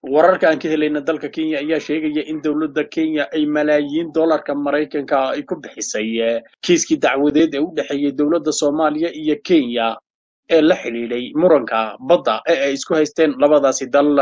wararka aan ka helayna dalka kenya ayaa sheegaya in dowladda kenya ay malaayiin dollarka maraykanka ay ku bixisay kiiskii dacwadeed ee u dhexeeyey dowladda soomaaliya iyo kenya ee la xidhiidhay muranka badda ee ay isku haysteen labadaasi dal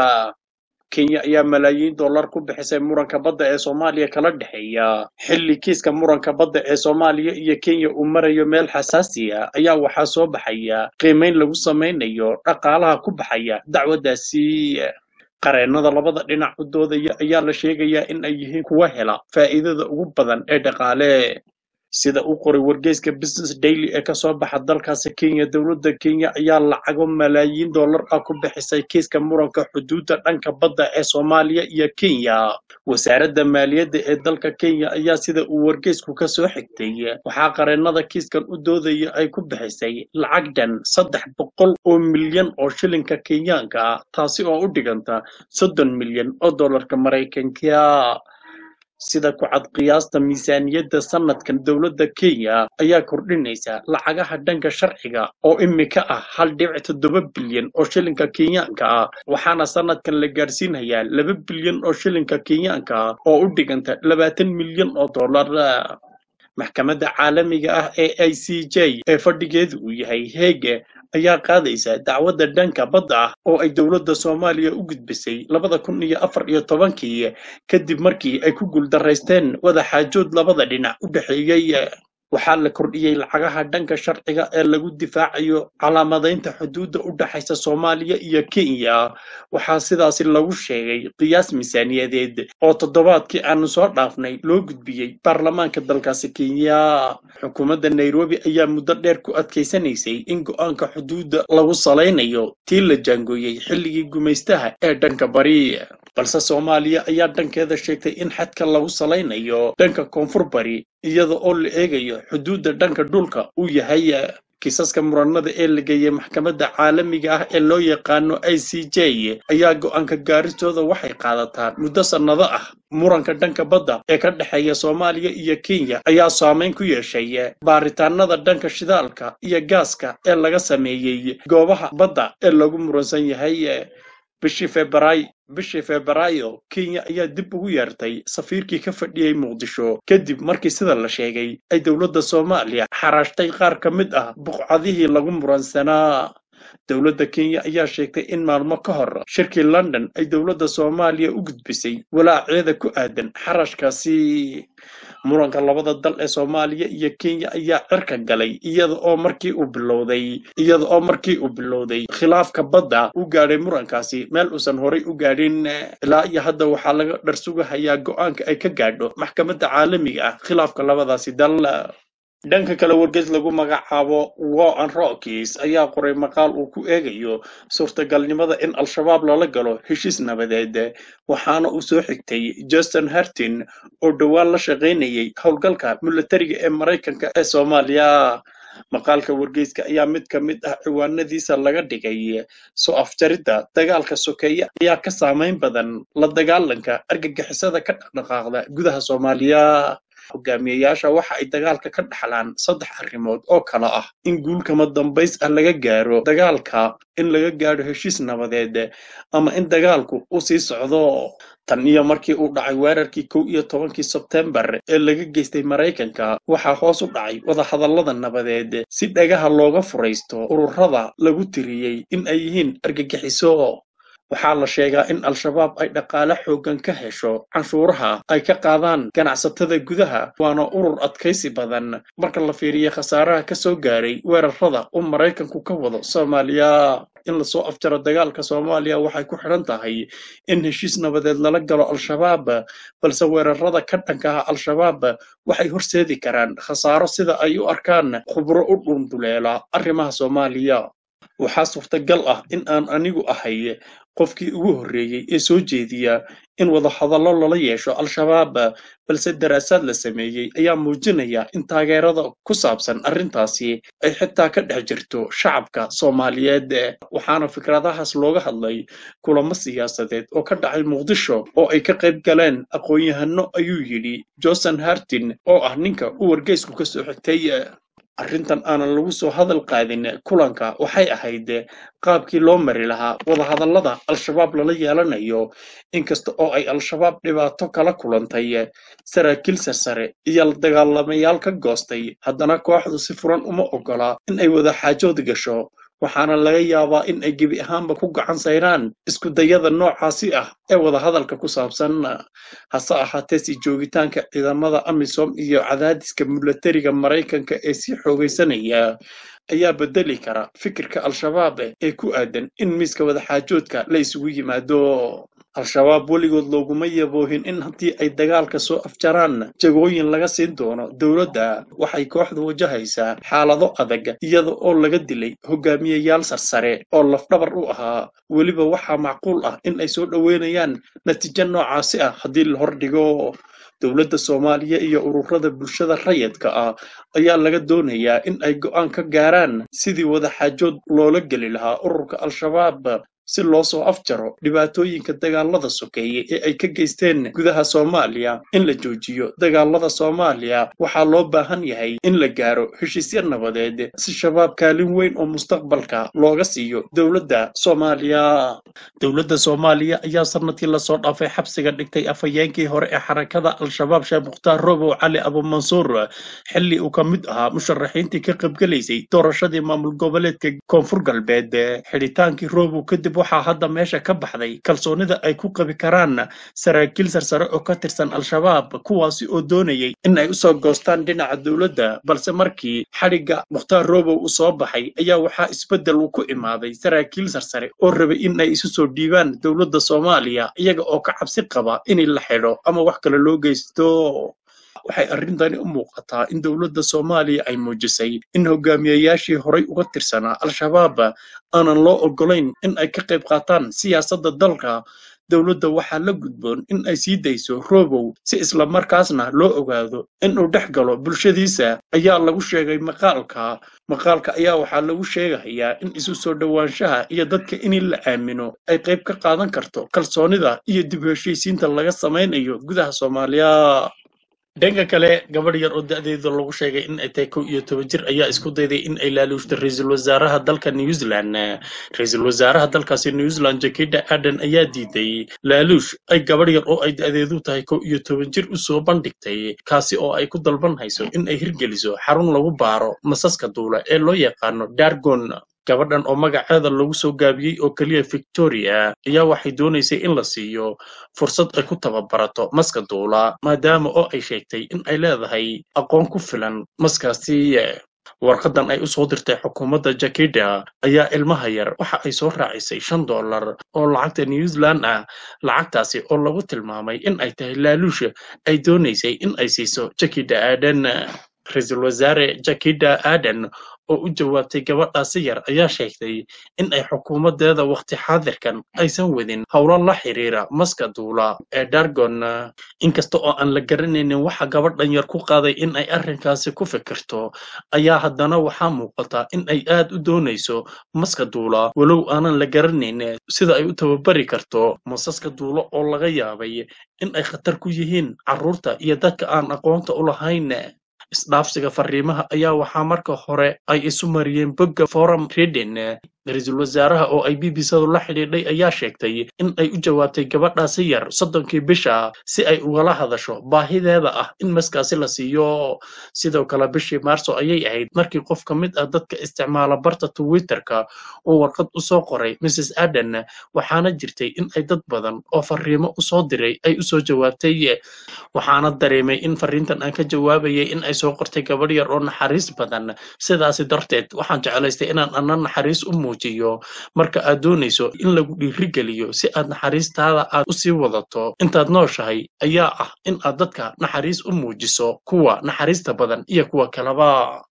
kenya ayaa malaayiin dollar ku bixisay muranka badda ee soomaaliya kala dhexeeya xilli kiiska muranka badda ee soomaaliya iyo kenya uu marayo meel xasaasiya ayaa waxaa soo baxaya qiimayn lagu samaynayo dhaqaalaha ku baxaya dacwaddaasi qareennada labada dhinac u doodaya ayaa la sheegayaa in ay yihiin kuwa hela faa'iidada ugu badan ee dhaqaale sida uu qoray wargeyska business daily ee kasoo baxa dalkaasi kenya dowladda kenya ayaa lacago malaayiin dollar ah ku bixisay kiiska muranka xuduudda dhanka badda ee soomaaliya iyo kenya wasaaradda maaliyadda ee dalka kenya ayaa sida uu wargeysku ka soo xigtay waxaa qareennada kiiskan u doodaya ay ku bixisay lacag dhan saddex boqol oo milyan oo shilinka kenyaanka ah taasi oo u dhiganta soddon milyan oo dollarka maraykanka sida ku cad qiyaasta miisaaniyadda sanadkan dowladda kenya ayaa kordhinaysa lacagaha dhanka sharciga oo imika ah hal dhibic toddoba bilyan oo shilinka kenyaanka ah waxaana sanadkan la gaadhsiinayaa laba bilyan oo shilinka kenyaanka ah oo u dhiganta labaatan milyan oo dollar maxkamadda caalamiga ah ee i c j ee fadhigeedu uu yahay heege ayaa qaadaysa dacwadda dhanka badda ah oo ay dowladda soomaaliya u gudbisay labada kun iyo afar iyo tobankii kadib markii ay ku guuldaraysteen wadaxaajood labada dhinac u dhexeeyey waxaa la kordhiyey lacagaha dhanka sharciga ee lagu difaacayo calaamadaynta xuduudda u dhexaysa soomaaliya iyo kenya waxaa sidaasi lagu sheegay qiyaas miisaaniyadeed oo toddobaadkii aanu soo dhaafnay loo gudbiyey baarlamaanka dalkaasi kenya xukuumadda nairobi ayaa muddo dheer ku adkaysanaysay in go'aanka xuduudda lagu salaynayo tii la jaangooyey xilligii gumaystaha ee dhanka bari balse soomaaliya ayaa dhankeeda sheegtay in xadka lagu salaynayo dhanka koonfur bari iyada oo la eegayo xuduudda dhanka dhulka uu yahay kiisaska muranada ee la geeyey maxkamadda caalamiga ah ee loo yaqaano i c j ayaa go'aanka gaaristooda waxay qaadataa muddo sannado ah muranka dhanka badda ee ka dhexeeya soomaaliya iyo kenya ayaa saameyn ku yeeshay baaritaanada dhanka shidaalka iyo gaaska ee laga sameeyey goobaha badda ee lagu muransan yahay bishii febray bishii febraayo kenya ayaa dib ugu yeertay safiirkii ka fadhiyey muqdisho kadib markii sida la sheegay ay dowladda soomaaliya xaraashtay qaar ka mid ah buqcadihii lagu muransanaa dowladda kenya ayaa sheegtay in maalmo ka hor shirkii london ay dowladda soomaaliya u gudbisay walaaceeda ku aadan xarashkaasi muranka labada dal ee soomaaliya iyo kenya ayaa cirka galay iyada oo markii uu bilowday iyada oo markii uu bilowday khilaafka badda u gaadhay murankaasi meel uusan horay u gaadhin ilaa iyo hadda waxaa laga dharsugahayaa go'aanka ay ka gaadho maxkamadda caalamiga ah khilaafka labadaasi dal dhanka kale wargeys lagu magacaabo war and rockis ayaa qoray maqaal uu ku eegayo suurtagalnimada in al-shabaab lala galo heshiis nabadeed waxaana uu soo xigtay justin hartin oo dhowaan la shaqaynayay howlgalka milatariga ee maraykanka ee soomaaliya maqaalka wargeyska ayaa mid ka mid ah ciwaanadiisa laga dhigay soo afjaridda dagaalka sokeeye ayaa ka saamayn badan la dagaalanka argagixisada ka dhaqdhaqaaqda gudaha soomaaliya hogaamiyayaasha waxa ay dagaalka ka dhaxlaan saddex arrimood oo kala ah in guulkama dambays ah laga gaaro dagaalka in laga gaadho heshiis nabadeed ama in dagaalku uu sii socdo tan iyo markii uu dhacay weerarkii kow iyo tobankii sebtembar ee laga geystay maraykanka waxaa hoos u dhacay wadahadallada nabadeed si dhagaha looga furaysto ururada lagu tiriyey in ay yihiin argagixiso waxaa la sheegaa in al-shabaab ay dhaqaale xooggan ka hesho canshuuraha ay ka qaadaan ganacsatada gudaha waana urur adkaysi badan marka la fiiriyo khasaaraha ka soo gaaray weerarada uu maraykanku ka wado soomaaliya in lasoo afjaro dagaalka soomaaliya waxay ku xidhan tahay in heshiis nabadeed lala galo al-shabaab balse weerarada ka dhanka ah al-shabaab waxay horseedi karaan khasaaro sida ay u arkaan khubro u dhunduleela arrimaha soomaaliya waxaa suurtagal ah in aan anigu ahay qofkii ugu horreeyey ee soo jeediya in wadahadallo lala yeesho al-shabaab balse daraasaad la sameeyey ayaa muujinaya in taageerada ku saabsan arrintaasi ay xitaa ka dhex jirto shacabka soomaaliyeed waxaana fikradahaas looga hadlay kulamo siyaasadeed oo ka dhacay muqdisho oo ay ka qayb galeen aqoon-yahano ayuu yidhi johnson hartin oo ah ninka u wargeysku ka soo xigtay arrintan aanan lagu soo hadal qaadin kulanka waxay ahayd qaabkii loo mari lahaa wadahadallada al-shabaab lala yeelanayo inkasta oo ay al-shabaab dhibaato kala kulantay saraakiil sarsare iyo dagaalamayaal ka goostay haddana kooxdu si furan uma ogola in ay wada xaajood gasho waxaana laga yaabaa in ay gebi ahaanba ku gacan sayraan iskudayada noocaasi ah ee wadahadalka ku saabsan hase ahaatee si joogitaanka ciidamada amisom iyo cadaadiska milatariga maraykanka ee sii xoogaysanaya ayaa bedeli kara fikirka al-shabaab ee ku aadan in miiska wadaxaajoodka la isugu yimaado al-shabaab weligood looguma yaboohin in haddii ay dagaalka soo afjaraan jagooyin laga siin doono dowladda waxay kooxdu wajahaysaa xaalado adag iyada oo laga dilay hogaamiyayaal sarsare oo lafdhabar u ahaa weliba waxaa macquul ah in ay soo dhoweynayaan natiijo noocaasi ah haddii la hordhigo dowladda soomaaliya iyo ururada bulshada rayidka ah ayaa laga doonayaa in ay go'aan ka gaaraan sidii wadaxaajood loola geli lahaa ururka al-shabaab si loo soo afjaro dhibaatooyinka dagaalada sokeeye ee ay ka geysteen gudaha soomaaliya in la joojiyo dagaalada soomaaliya waxaa loo baahan yahay in la gaaro heshiisya nabadeed si shabaab kaalin weyn oo mustaqbalka looga siiyo dowladda soomaaliya dowladda soomaaliya ayaa sanadkii lasoo dhaafay xabsiga dhigtay afhayeenkii hore ee xarakada al-shabaab sheekh mukhtaar robow cali abumansuur xilli uu ka mid ahaa musharaxiintii ka qaybgelaysay doorashadii maamul goboleedka koonfur galbeed xidhitaankii robow kadib waxaa hadda meesha ka baxday kalsoonida ay ku qabi karaan saraakiil sarsare oo ka tirsan al-shabaab kuwaasi oo doonayay in ay usoo goostaan dhinaca dowladda balse markii xadhigga mukhtaar robow uu soo baxay ayaa waxaa isbeddel uu ku imaaday saraakiil sarsare oo rabay in ay isu soo dhiibaan dowladda soomaaliya iyaga oo ka cabsi qaba in la xidho ama wax kale loo geysto waxay arrintani u muuqataa in dowladda soomaaliya ay muujisay in hogaamiyayaashii horay uga tirsanaa al-shabaab aanan loo oggolayn in ay ka qayb qaataan siyaasadda dalka dowladda waxaa la gudboon in ay sii dayso robow si islamarkaasna loo ogaado inuu dhex galo bulshadiisa ayaa lagu sheegay maqaalka maqaalka ayaa waxaa lagu sheegayaa in isu soo dhowaanshaha iyo dadka in la aamino ay qayb ka qaadan karto kalsoonida iyo dib u heshiisiinta laga samaynayo gudaha soomaaliya dhanka kale gabadh yar oo da-deeda lagu sheegay in ay tahay kow iyo toban jir ayaa isku dayday in ay laaluushto ra-iisul wasaaraha dalka new zealand ra-iisul wasaaraha dalkaasi new zealand jakida aden ayaa diiday laaluush ay gabadh yar oo ay da-deedu tahay kow iyo toban jir usoo bandhigtay kaasi oo ay ku dalban hayso in ay hirgeliso xarun lagu baaro masaska duula ee loo yaqaano dargon gabadhan oo magaceeda lagu soo gaabiyey oo keliya victoria ayaa waxay doonaysay in la siiyo fursad ay ku tababarato maska duula maadaama oo ay sheegtay in ay leedahay aqoon ku filan maskaasi warqadan ay u soo dirtay xukuumadda jakida ayaa ilmaha yar waxa ay soo raacisay shan dollar oo lacagta new zealand ah lacagtaasi oo lagu tilmaamay in ay tahay laaluusha ay doonaysay in ay siiso jakida aadan ra-iisul wasaare jakida aadan oo u jawaabtay gabadhaasi yar ayaa sheegtay in ay xukuumaddeeda wakhti xaadirkan aysan wadin howlo la xiriira maska duula ee dargon inkasta oo aan la garanaynin waxa gabadhan yar ku qaaday in ay arrinkaasi ku fikirto ayaa haddana waxaa muuqata in ay aad u doonayso maska duula walow aanan la garanayn sida ay u tababari karto masaska duulo oo laga yaabay in ay khatar ku yihiin carruurta iyo dadka aan aqoonta u lahayn isdhaafsiga fariimaha ayaa waxaa marka hore ay isu mariyeen bogga forum reden ra-iisul wasaaraha oo ay b b sadu la xidhiidhay ayaa sheegtay in ay u jawaabtay gabadhaasi yar soddonkii bisha si ay ugala hadasho baahideeda ah in maskaasi la siiyo sidoo kale bishii maarso ayay ahayd markii qof ka mid ah dadka isticmaala barta twitterka uu warqad u soo qoray mrs aden waxaana jirtay in ay dad badan oo fariimo usoo diray ay usoo jawaabtay waxaana dareemay in fariintan aan ka jawaabayay in ay soo qortay gabadh yar oo naxariis badan sidaasi darteed waxaan jeclaystay inaan ana naxariis u muujiyo marka aad doonayso in lagu dhiirigeliyo si aad naxariistaada aad u sii wadato intaad nooshahay ayaa ah in aad dadka naxariis u muujiso kuwa naxariista badan iyo kuwa kaleba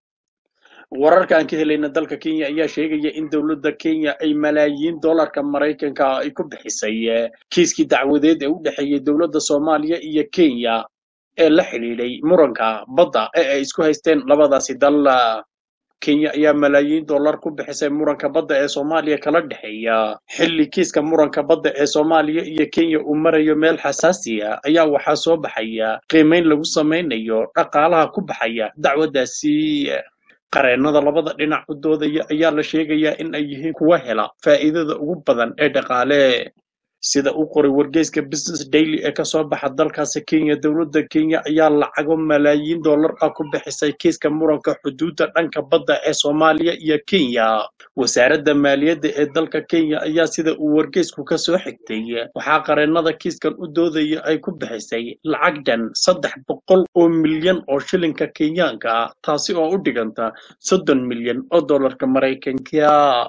wararka aan ka helayna dalka kenya ayaa sheegaya in dowladda kenya ay malaayiin dollarka maraykanka ay ku bixisay kiiskii dacwadeed ee u dhexeeyey dowladda soomaaliya iyo kenya ee la xidhiidhay muranka badda ee ay isku haysteen labadaasi dal kenya ayaa malaayiin dollar ku bixisay muranka badda ee soomaaliya kala dhexeeya xilli kiiska muranka badda ee soomaaliya iyo kenya uu marayo meel xasaasiya ayaa waxaa soo baxaya qiimayn lagu samaynayo dhaqaalaha ku baxaya dacwaddaasi qareennada labada dhinac u doodaya ayaa la sheegayaa in ay yihiin kuwa hela faa'iidada ugu badan ee dhaqaale sida uu qoray wargeyska business daily ee kasoo baxa dalkaasi kenya dowladda kenya ayaa lacago malaayiin dollar ah ku bixisay kiiska muranka xuduudda dhanka badda ee soomaaliya iyo kenya wasaaradda maaliyadda ee dalka kenya ayaa sida uu wargeysku ka soo xigtay waxaa qareennada kiiskan u doodaya ay ku bixisay lacag dhan saddex boqol oo milyan oo shilinka kenyaanka ah taasi oo u dhiganta soddon milyan oo dollarka maraykanka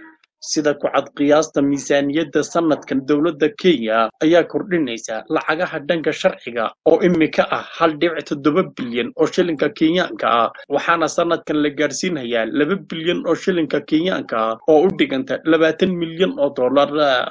sida ku cad qiyaasta miisaaniyadda sanadkan dowladda kenya ayaa kordhinaysa lacagaha dhanka sharciga oo imika ah hal dhibic toddoba bilyan oo shilinka kenyaanka ah waxaana sanadkan la gaadhsiinayaa laba bilyan oo shilinka kenyaanka ah oo u dhiganta labaatan milyan oo dollar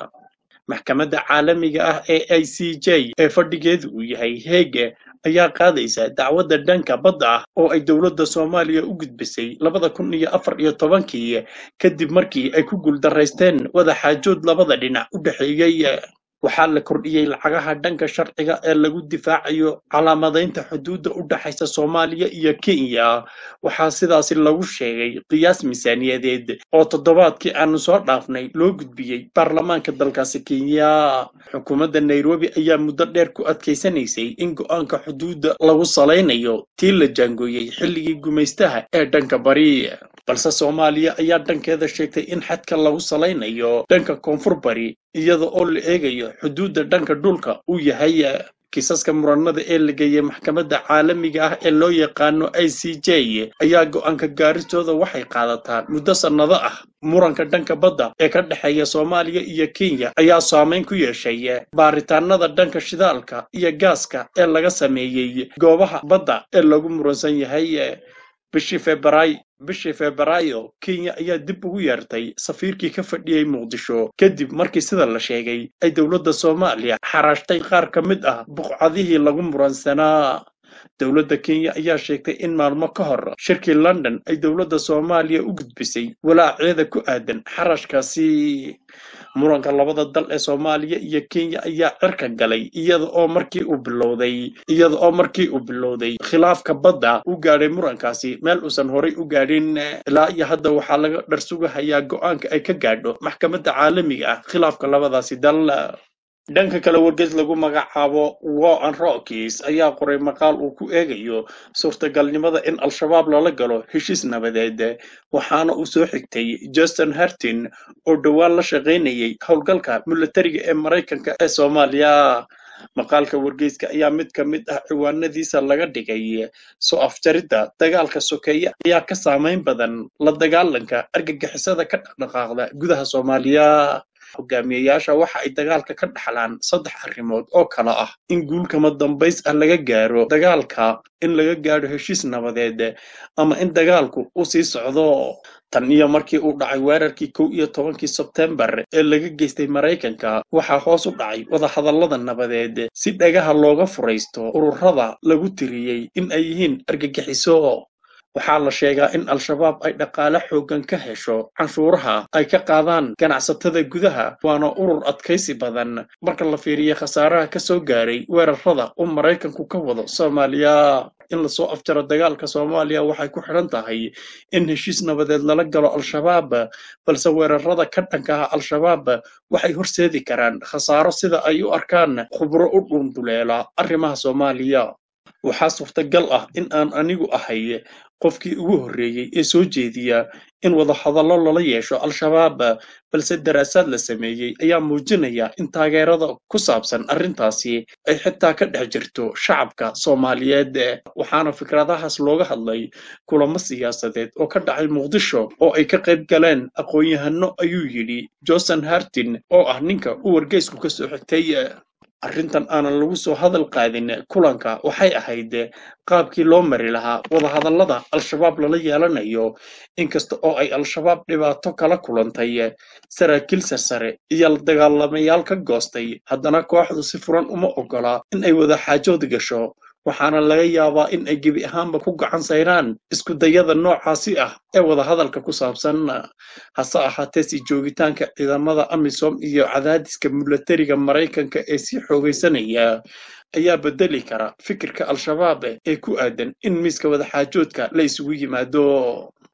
maxkamadda caalamiga ah ee i c j ee fadhigeedu uu yahay heege ayaa qaadaysa dacwadda dhanka badda ah oo ay dowladda soomaaliya u gudbisay labada kun iyo afar iyo tobankii kadib markii ay ku guuldaraysteen wadaxaajood labada dhinac u dhexeeyey waxaa la kordhiyey lacagaha dhanka sharciga ee lagu difaacayo calaamadaynta xuduudda u dhexaysa soomaaliya iyo kenya waxaa sidaasi lagu sheegay qiyaas miisaaniyadeed oo toddobaadkii aanu soo dhaafnay loo gudbiyey baarlamaanka dalkaasi kenya xukuumadda nairobi ayaa muddo dheer ku adkaysanaysay in go'aanka xuduudda lagu salaynayo tii la jaangooyey xilligii gumaystaha ee dhanka bari balse soomaaliya ayaa dhankeeda sheegtay in xadka lagu salaynayo dhanka koonfur bari iyada oo la eegayo xuduudda dhanka dhulka uu yahay kiisaska muranada ee la geeyey maxkamadda caalamiga ah ee loo yaqaano i c j ayaa go'aanka gaaristooda waxay qaadataa muddo sannado ah muranka dhanka badda ee ka dhexeeya soomaaliya iyo kenya ayaa saameyn ku yeeshay baaritaanada dhanka shidaalka iyo gaaska ee laga sameeyey goobaha badda ee lagu muransan yahay bishii febray bishii febraayo kenya ayaa dib ugu yeertay safiirkii ka fadhiyey muqdisho kadib markii sida la sheegay ay dowladda soomaaliya xaraashtay qaar ka mid ah buqcadihii lagu muransanaa dowladda kenya ayaa sheegtay in maalmo ka hor shirkii london ay dowladda soomaaliya u gudbisay walaaceeda ku aadan xarashkaasi muranka labada dal ee soomaaliya iyo kenya ayaa cirka galay iyada oo markii uu bilowday iyada oo markii uu bilowday khilaafka badda u gaadhay murankaasi meel uusan horay u gaadhin ilaa iyo hadda waxaa laga dharsugahayaa go'aanka ay ka gaadho maxkamadda caalamiga ah khilaafka labadaasi dal dhanka kale wargeys lagu magacaabo war and rockis ayaa qoray maqaal uu ku eegayo suurtagalnimada in al-shabaab lala galo heshiis nabadeed waxaana uu soo xigtay justin hartin oo dhowaan la shaqaynayay howlgalka militariga ee maraykanka ee soomaaliya maqaalka wargeyska ayaa mid ka mid ah ciwaanadiisa laga dhigay soo afjaridda dagaalka sokeeye ayaa ka saamayn badan la dagaalanka argagixisada ka dhaqdhaqaaqda gudaha soomaaliya hogaamiyayaasha waxa ay dagaalka ka dhaxlaan saddex arrimood oo kale ah in guulkama dambays ah laga gaaro dagaalka in laga gaadho heshiis nabadeed ama in dagaalku uu sii socdo tan iyo markii uu dhacay weerarkii kow iyo tobankii sebtembar ee laga geystay maraykanka waxaa hoos u dhacay wadahadallada nabadeed si dhagaha looga furaysto ururada lagu tiriyey in ay yihiin argagixiso waxaa la sheegaa in al-shabaab ay dhaqaale xooggan ka hesho canshuuraha ay ka qaadaan ganacsatada gudaha waana urur adkaysi badan marka la fiiriyo khasaaraha ka soo gaaray weerarada uu maraykanku ka wado soomaaliya in lasoo afjaro dagaalka soomaaliya waxay ku xidhan tahay in heshiis nabadeed lala galo al-shabaab balse weerarada ka dhanka ah al-shabaab waxay horseedi karaan khasaaro sida ay u arkaan khubro u dhunduleela arrimaha soomaaliya waxaa suurtagal ah in aan anigu ahay qofkii ugu horreeyey ee soo jeediya in wadahadallo lala yeesho al-shabaab balse daraasaad la sameeyey ayaa muujinaya in taageerada ku saabsan arrintaasi ay xitaa ka dhex jirto shacabka soomaaliyeed waxaana fikradahaas looga hadlay kulamo siyaasadeed oo ka dhacay muqdisho oo ay ka qayb galeen aqoon-yahano ayuu yidhi johnson hartin oo ah ninka uu wargeysku ka soo xigtay arrintan aanan lagu soo hadal qaadin kulanka waxay ahayd qaabkii loo mari lahaa wadahadallada al-shabaab lala yeelanayo inkasta oo ay al-shabaab dhibaato kala kulantay saraakiil sarsare iyo dagaalamayaal ka goostay haddana kooxdu si furan uma ogola in ay wada xaajood gasho waxaana laga yaabaa in ay gebi ahaanba ku gacan sayraan isku dayada noocaasi ah ee wadahadalka ku saabsan hase ahaatee si joogitaanka ciidamada amisom iyo cadaadiska milatariga maraykanka ee sii xoogaysanaya ayaa bedeli kara fikirka al-shabaab ee ku aadan in miiska wadaxaajoodka la isugu yimaado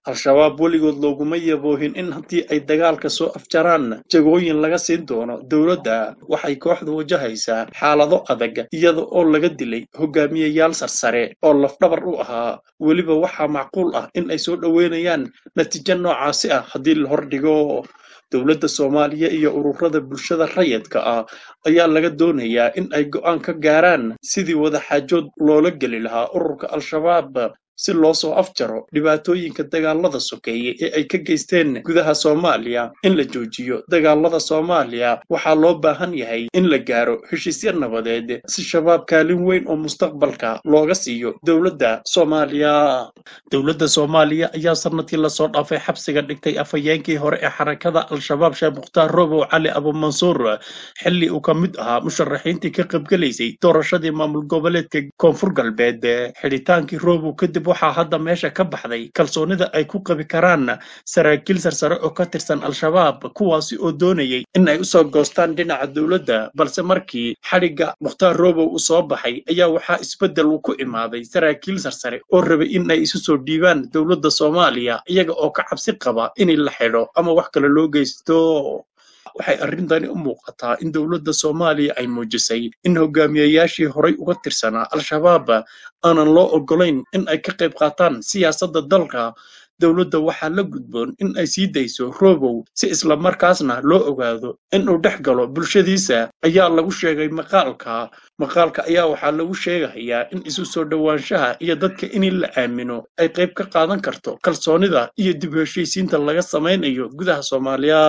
al-shabaab weligood looguma yaboohin in haddii ay dagaalka soo afjaraan jagooyin laga siin doono dowladda waxay kooxdu wajahaysaa xaalado adag iyada oo laga dilay hogaamiyayaal sarsare oo lafdhabar u ahaa weliba waxaa macquul ah in ay soo dhoweynayaan natiijo noocaasi ah haddii la hordhigo dowladda soomaaliya iyo ururada bulshada rayidka ah ayaa laga doonayaa in ay go'aan ka gaaraan sidii wadaxaajood loola geli lahaa ururka al-shabaab si loo soo afjaro dhibaatooyinka dagaalada sokeeye ee ay ka geysteen gudaha soomaaliya in la joojiyo dagaalada soomaaliya waxaa loo baahan yahay in la gaaro heshiisya nabadeed si shabaab kaalin weyn oo mustaqbalka looga siiyo dowladda soomaaliya dowladda soomaaliya ayaa sanadkii lasoo dhaafay xabsiga dhigtay afhayeenkii hore ee xarakada al-shabaab sheekh mukhtaar robow cali abumansuur xilli uu ka mid ahaa musharaxiintii ka qaybgelaysay doorashadii maamul goboleedka koonfur galbeed xidhitaankii robow kadib waxaa hadda meesha ka baxday kalsoonida ay ku qabi karaan saraakiil sarsare oo ka tirsan al-shabaab kuwaasi oo doonayay in ay usoo goostaan dhinaca dowladda balse markii xadhigga mukhtaar robow uu soo baxay ayaa waxaa isbeddel uu ku imaaday saraakiil sarsare oo rabay in ay isu soo dhiibaan dowladda soomaaliya iyaga oo ka cabsi qaba in la xidho ama wax kale loo geysto waxay arrintani u muuqataa in dowladda soomaaliya ay muujisay in hogaamiyayaashii horay uga tirsanaa al-shabaab aanan loo oggolayn in ay ka qayb qaataan siyaasadda dalka dowladda waxaa la gudboon in ay sii dayso robow si isla markaasna loo ogaado in uu dhex galo bulshadiisa ayaa lagu sheegay maqaalka maqaalka ayaa waxaa lagu sheegayaa in isu soo dhowaanshaha iyo dadka in la aamino ay qayb ka qaadan karto kalsoonida iyo dib u heshiisiinta laga samaynayo gudaha soomaaliya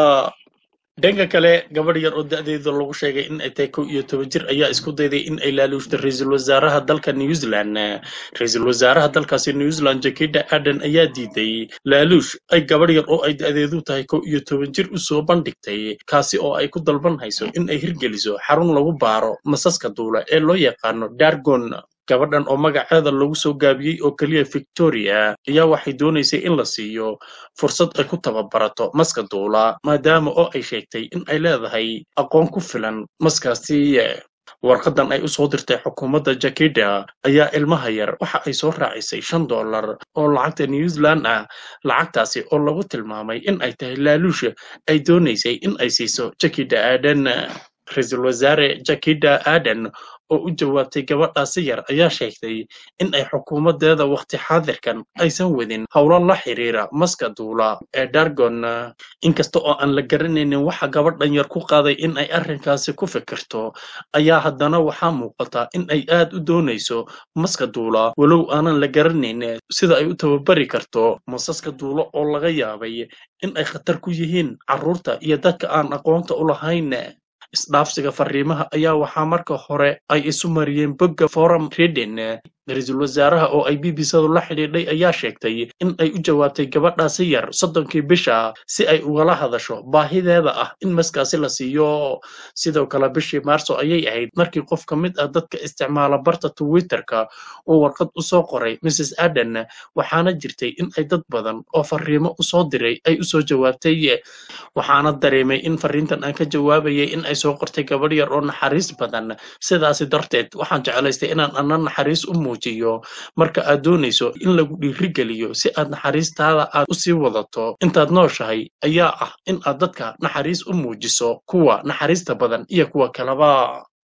dhanka kale gabadh yar oo da-deeda lagu sheegay in ay tahay kow iyo toban jir ayaa isku dayday in ay laaluushto ra-iisul wasaaraha dalka new zealand ra-iisul wasaaraha dalkaasi new zealand jakida aden ayaa diiday laaluush ay gabadh yar oo ay da-deedu tahay kow iyo toban jir usoo bandhigtay kaasi oo ay ku dalban hayso in ay hirgeliso xarun lagu baaro masaska duula ee loo yaqaano dargon gabadhan oo magaceeda lagu soo gaabiyey oo keliya victoria ayaa waxay doonaysay in la siiyo fursad ay ku tababarato maska duula maadaama oo ay sheegtay in ay leedahay aqoon ku filan maskaasi warqadan ay u soo dirtay xukuumadda jakida ayaa ilmaha yar waxa ay soo raacisay shan dollar oo lacagta new zealand ah lacagtaasi oo lagu tilmaamay in ay tahay laaluusha ay doonaysay in ay siiso jakida aadan ra-iisul wasaare jakida aadan oo u jawaabtay gabadhaasi yar ayaa sheegtay in ay xukuumaddeeda wakhti xaadirkan aysan wadin howlo la xiriira maska duula ee dargon inkasta oo aan la garanaynin waxa gabadhan yar ku qaaday in ay arrinkaasi ku fikirto ayaa haddana waxaa muuqata in ay aad u doonayso maska duula walow aanan la garanayn sida ay u tababari karto masaska duulo oo laga yaabay in ay khatar ku yihiin carruurta iyo dadka aan aqoonta u lahayn isdhaafsiga fariimaha ayaa waxaa marka hore ay isu mariyeen bogga forum reden ra-iisul wasaaraha oo ay b b sadu la xidhiidhay ayaa sheegtay in ay u jawaabtay gabadhaasi yar soddonkii bisha si ay ugala hadasho baahideeda ah in maskaasi la siiyo sidoo kale bishii maarso ayay ahayd markii qof ka mid ah dadka isticmaala barta twitterka uu warqad u soo qoray mrs aden waxaana jirtay in ay dad badan oo fariimo usoo diray ay usoo jawaabtay waxaana dareemay in fariintan aan ka jawaabayay in ay soo qortay gabadh yar oo naxariis badan sidaasi darteed waxaan jeclaystay inaan ana naxariis u muujiyo marka aad doonayso in lagu dhiirigeliyo si aad naxariistaada aad u sii wadato intaad nooshahay ayaa ah in aad dadka naxariis u muujiso kuwa naxariista badan iyo kuwa kaleba